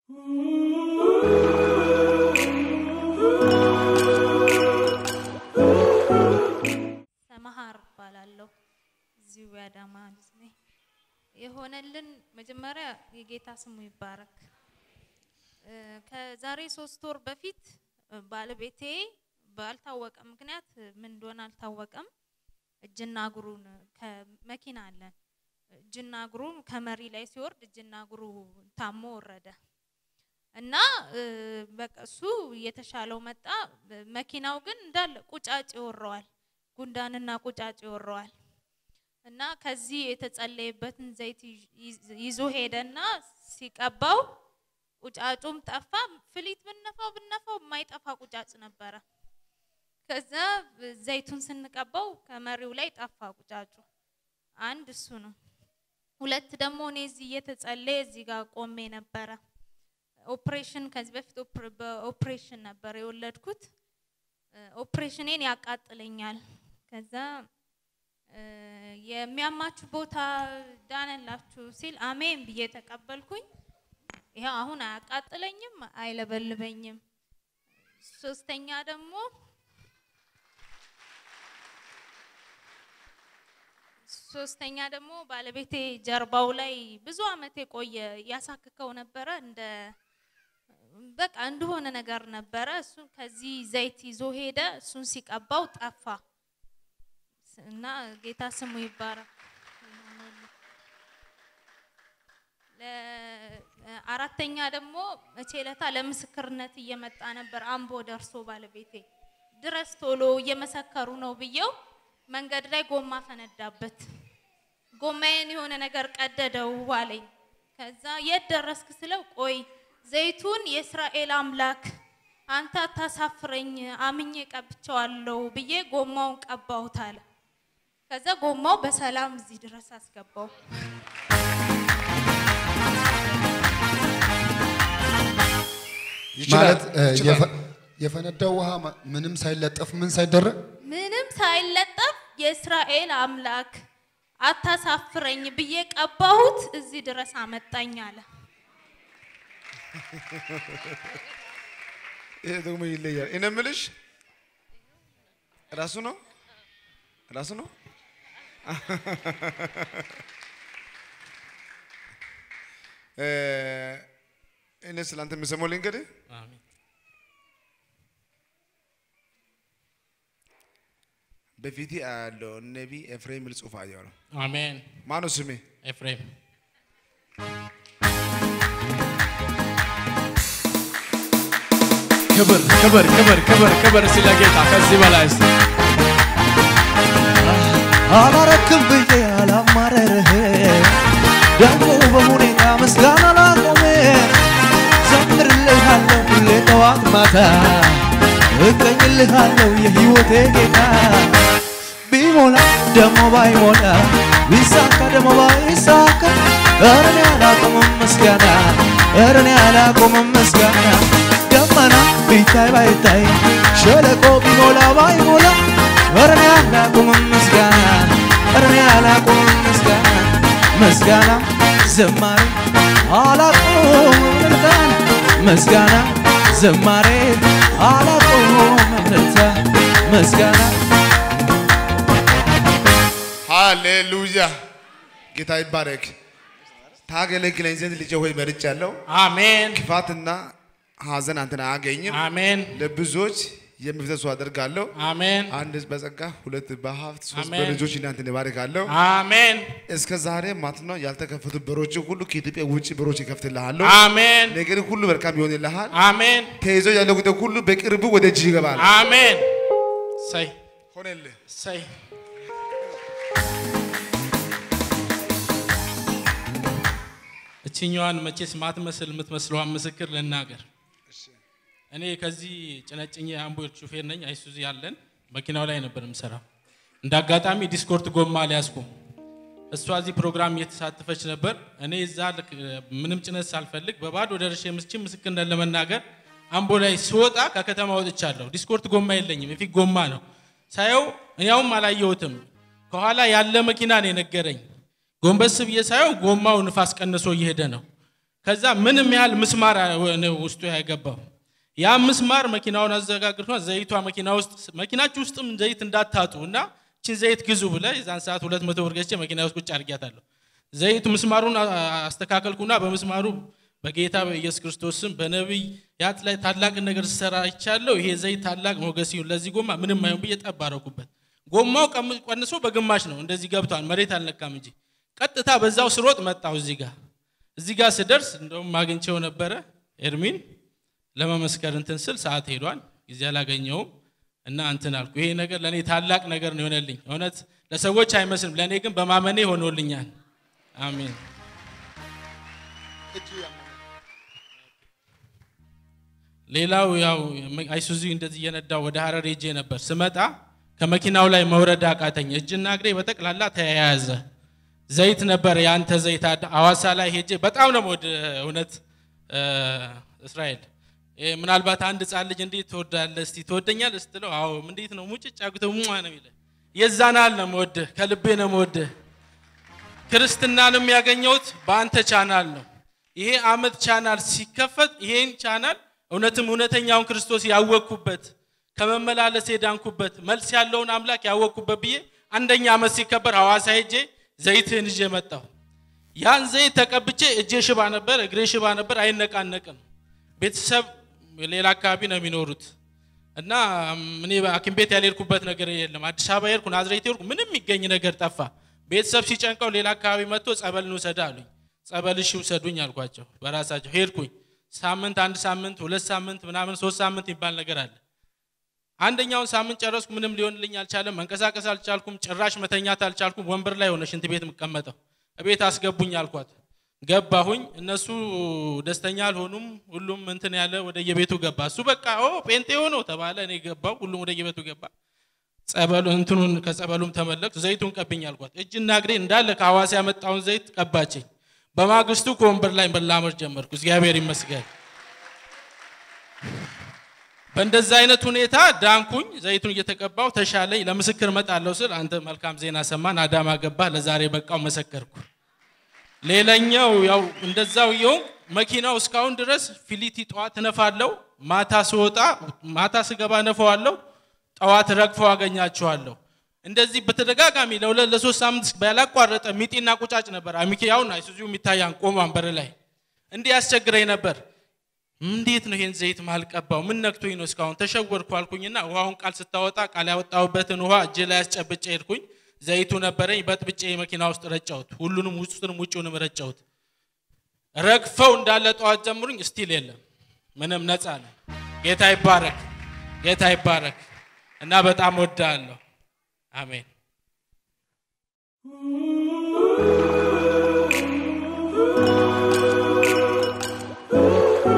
ሰመሃር እባላለሁ። እዚሁ የአዳማ ልጅ ነኝ። የሆነልን መጀመሪያ የጌታ ስሙ ይባረክ። እ፣ ከዛሬ ሶስት ወር በፊት እ፣ ባለቤቴ ባልታወቀ ምክንያት ምን እንደሆነ አልታወቀም፣ እጅና እግሩን ከመኪና አለን እጅና እግሩ ከመሪ ላይ ሲወርድ እጅና እግሩ ታሞ ወረደ እና እ፣ በቃ እሱ እየተሻለው መጣ። መኪናው ግን እንዳለ ቁጫጭ ይወረዋል፣ ጉንዳንና ቁጫጭ ይወረዋል። እና ከዚህ የተጸለየበትን ዘይት ይዝ- ይዞ ሄደና ሲቀባው ቁጫጩም ጠፋ። ፍሊት ብነፋው ብነፋው የማይጠፋ ቁጫጭ ነበረ። ከዛ ዘይቱን ስንቀባው ከመሪው ላይ ጠፋ ቁጫጩ። አንድ እሱ ነው። ሁለት ደግሞ እኔ እዚህ እየተጸለየ እዚህ ጋር ቆሜ ነበረ። ኦፕሬሽን ከዚህ በፊት ኦፕሬ- በኦፕሬሽን ነበር የወለድኩት። እ፣ ኦፕሬሽኔን ያቃጥለኛል። ከዛ እ፣ የሚያማችሁ ቦታ ዳነላችሁ ሲል አሜን ብዬ ተቀበልኩኝ። ይኸው አሁን አያቃጥለኝም፣ አይለበልበኝም። ሶስተኛ ደግሞ ሶስተኛ ደግሞ ባለቤቴ ጀርባው ላይ ብዙ አመት የቆየ ያሳክከው ነበረ እንደ በቃ እንደሆነ ነገር ነበረ። እሱን ከዚህ ዘይት ይዞ ሄደ። እሱን ሲቀባው ጠፋ እና ጌታ ስሙ ይባረክ። ለ- አራተኛ ደግሞ መቼ ለታ ለምስክርነት እየመጣ ነበር አምቦ ደርሶ ባለቤቴ ድረስ ቶሎ እየመሰከሩ ነው ብዬው መንገድ ላይ ጎማ ፈነዳበት። ጎማዬን የሆነ ነገር ቀደደው አለኝ። ከዛ የት ደረስክ ስለው ቆይ ዘይቱን የእስራኤል አምላክ አንተ አታሳፍረኝ አምኜ ቀብቼዋለሁ ብዬ ጎማውን ቀባሁት አለ። ከዛ ጎማው በሰላም እዚህ ድረስ አስገባው። ማለት እ, ይችላል። የፈ- የፈነዳው ውሃ ማ- ምንም ሳይለጠፍ ምን ሳይደረግ ምንም ሳይለጠፍ የእስራኤል አምላክ አታሳፍረኝ ብዬ ቀባሁት፣ እዚህ ድረስ አመጣኝ አለ። ይሄ ደግሞ ይለያል። እኔ የምልሽ ራሱ ነው ራሱ ነው። እ፣ እኔ ስላንተ የምሰማው ልንገርህ። አሜን። በፊቴ አያለው ነቢ ኤፍሬም የሚል ጽሑፍ አየሁ ነው። አሜን። ማነው ስሜ? ኤፍሬም ክብር ክብር ክብር ክብር ክብር ስለ ጌታ ከዚህ በላይ እስቲ አላረክም ብዬ አላማረርህ ደግሞ በሁኔታ ምስጋና ላቆመ ዘምርልሃለሁ ሁሌ ጠዋት ማታ እቀኝልሃለሁ የሕይወቴ ጌታ ቢሞላ ደግሞ ባይሞላ ቢሳካ ደግሞ ባይሳካ ኧረ እኔ አላቆምም ምስጋና ኧረ እኔ አላቆምም ምስጋና ደመና ቢታይ ባይታይ ሸለቆ ቢሞላ ባይሞላ ኧረ እኔ አላቆምም ምስጋና ኧረ እኔ አላቆምም ምስጋና ምስጋና ዝማሬ አላቆምም እልልታን ምስጋና ዝማሬ አላቆምም እልልታ ምስጋና ሃሌሉያ ጌታ ይባረክ። ታገለግለኝ ዘንድ ልጄ ሆይ መርጫለሁ። አሜን ክፋትና ሐዘን አንተን አያገኝም። አሜን ለብዙዎች የሚፈተሱ አደርጋለሁ። አሜን አንድ በጸጋ ሁለት በሀብት ሶስት አሜን። በልጆች እናንተን እባርካለሁ። አሜን እስከ ዛሬ ማለት ነው ያልተከፈቱ በሮች ሁሉ ከኢትዮጵያ ውጭ በሮች ይከፍትልሃለሁ። አሜን ነገር ሁሉ መልካም ይሆንልሃል። አሜን ተይዞ ያለው ጉዳይ ሁሉ በቅርቡ ወደ እጅ ይገባል። አሜን ሰይ ሆነልህ። ሰይ እችኛዋን መቼስ ማትመስል የምትመስለዋን ምስክር ልናገር። እኔ ከዚህ ጭነጭኜ አምቦ ሹፌር ነኝ። አይሱዚ ያለን መኪናው ላይ ነበር የምሰራው። እንደ አጋጣሚ ዲስኮርት ጎማ አልያዝኩም። እሷ እዚህ ፕሮግራም እየተሳተፈች ነበር። እኔ እዛ ልክ ምንም ጭነት ሳልፈልግ በባዶ ደርሼ ምስቺ ምስክርነት ለመናገር አምቦ ላይ ስወጣ ከከተማ ወጥቻለሁ። ዲስኮርት ጎማ የለኝም፣ የፊት ጎማ ነው። ሳየው እኛውም አላየሁትም። ከኋላ ያለ መኪና ነው የነገረኝ። ጎንበስ ብዬ ሳየው ጎማው ንፋስ ቀንሶ እየሄደ ነው። ከዛ ምንም ያህል ምስማር ነው ውስጡ ያገባው። ያ ምስማር መኪናውን አዘጋግርቷ ዘይቷ መኪና ውስጥ መኪናችሁ ውስጥም ዘይት እንዳታጡ እና ችን ዘይት ግዙ ብለ የዛን ሰዓት ሁለት መቶ ብር ገዝቼ መኪና ውስጥ ቁጭ አድርጊያታለሁ። ዘይቱ ምስማሩን አ- አስተካከልኩና በምስማሩ በጌታ በኢየሱስ ክርስቶስ ስም በነቢይ ያት ላይ ታላቅን ነገር ስሰራ ይቻለሁ። ይሄ ዘይት ታላቅ ሞገስ ይሁን ለዚህ ጎማ ምንም አይሁን ብዬ ጠብ አደረኩበት። ጎማው ቀም- ቀንሶ በግማሽ ነው እንደዚህ ገብቷል። መሬት አልነካም እንጂ ቀጥታ በዛው ስሮጥ መጣው እዚህ ጋር እዚህ ጋር ስደርስ እንደውም አግኝቼው ነበረ ኤርሚን ለመመስከር እንትን ስል ሰዓት ሄዷል። ጊዜ አላገኘውም እና እንትን አልኩ። ይሄ ነገር ለእኔ ታላቅ ነገር ነው የሆነልኝ። እውነት ለሰዎች አይመስልም፣ ለእኔ ግን በማመኔ ሆኖልኛል። አሜን። ሌላው ያው አይሱዚ እንደዚህ እየነዳው ወደ ሀረር ሄጄ ነበር። ስመጣ ከመኪናው ላይ መውረድ አቃተኝ። እጅና እግሬ በጠቅላላ ተያያዘ። ዘይት ነበር የአንተ ዘይት አድ- አዋሳ ላይ ሄጄ በጣም ነው ወደ እውነት እ፣ እስራኤል እ፣ ምናልባት አንድ ህፃን ልጅ እንዴት ትወዳለህ እስቲ ትወደኛለህ ስትለው አዎ እንዴት ነው ሙጭጭ አግተው ሙዋ ነው የሚለ የዛናል ነው የምወድህ ከልቤ ነው የምወድህ ክርስትናንም ያገኘሁት በአንተ ቻናል ነው። ይሄ አመት ቻናል ሲከፈት ይሄን ቻናል እውነትም እውነተኛውን ክርስቶስ ያወቅኩበት ከመመላለስ የዳንኩበት መልስ ያለውን አምላክ ያወቅኩበት ብዬ አንደኛ አመት ሲከበር ሐዋሳ ሄጄ ዘይትህን ይዤ መጣሁ። ያን ዘይት ተቀብቼ እጄ ሽባ ነበር፣ እግሬ ሽባ ነበር፣ አይነቃነቅም። ቤተሰብ ሌላ አካባቢ ነው የሚኖሩት እና ም፣ እኔ ሐኪም ቤት ያልሄድኩበት ነገር የለም። አዲስ አበባ ሄድኩ፣ ናዝሬት ሄድኩ፣ ምንም የሚገኝ ነገር ጠፋ። ቤተሰብ ሲጨንቀው ሌላ አካባቢ መጥቶ ጸበል እንውሰድ አሉኝ። ጸበል እሺ ውሰዱኝ አልኳቸው። በራሳቸው ሄድኩኝ። ሳምንት፣ አንድ ሳምንት፣ ሁለት ሳምንት ምናምን ሶስት ሳምንት የሚባል ነገር አለ። አንደኛውን ሳምንት ጨረስኩ። ምንም ሊሆንልኝ አልቻለም። መንቀሳቀስ አልቻልኩም። ጭራሽ መተኛት አልቻልኩም። ወንበር ላይ ሆነ ሽንት ቤት የምቀመጠው። እቤት አስገቡኝ አልኳት። ገባሁኝ። እነሱ ደስተኛ አልሆኑም። ሁሉም እንትን ያለ ወደ የቤቱ ገባ። እሱ በቃ ኦ ጴንጤ ሆኖ ተባለ። እኔ ገባው። ሁሉም ወደ የቤቱ ገባ። ጸበሉ እንትኑን ከጸበሉም ተመለክ ዘይቱን ቀብኝ አልኳት። እጅና እግሬ እንዳለ ከሐዋሳ ያመጣውን ዘይት ቀባችኝ። በማግስቱ ከወንበር ላይ መላመድ ጀመርኩ። እግዚአብሔር ይመስገን። በእንደዛ አይነት ሁኔታ ዳንኩኝ። ዘይቱን እየተቀባው ተሻለኝ። ለምስክር መጣለሁ ስል አንተ መልካም ዜና ሰማን፣ አዳማ ገባ፣ ለዛሬ በቃው መሰከርኩ። ሌላኛው ያው እንደዛው የው መኪናው እስካሁን ድረስ ፊሊቲ ጠዋት እነፋለሁ፣ ማታ ስወጣ ማታ ስገባ እነፋዋለሁ፣ ጠዋት ረግፈው አገኛቸዋለሁ። እንደዚህ በተደጋጋሚ ለሁለት ለሶስት ሳምንት ያላቋረጠ ሚጢና ቁጫጭ ነበር። አሚኪያውን አይሱዙ የሚታያን ቆሟን በር ላይ እንዲህ ያስቸግረኝ ነበር። እንዴት ነው ይሄን ዘይት ማልቀባው? ምን ነክቶኝ ነው እስካሁን ተሸወርኩ አልኩኝና ውሃውን ቃል ስታወጣ ቃል ያወጣሁበትን ውሃ እጄ ላይ ያስጨብጬ ሄድኩኝ። ዘይቱ ነበረኝ በጥብጬ መኪና ውስጥ ረጫሁት። ሁሉንም ውስጡንም ውጭውንም ረጫሁት። ረግፈው እንዳለ ጠዋት ጀምሩኝ ስቲል የለም ምንም ነፃ ነው። ጌታ ይባረክ፣ ጌታ ይባረክ እና በጣም ወዳለሁ። አሜን።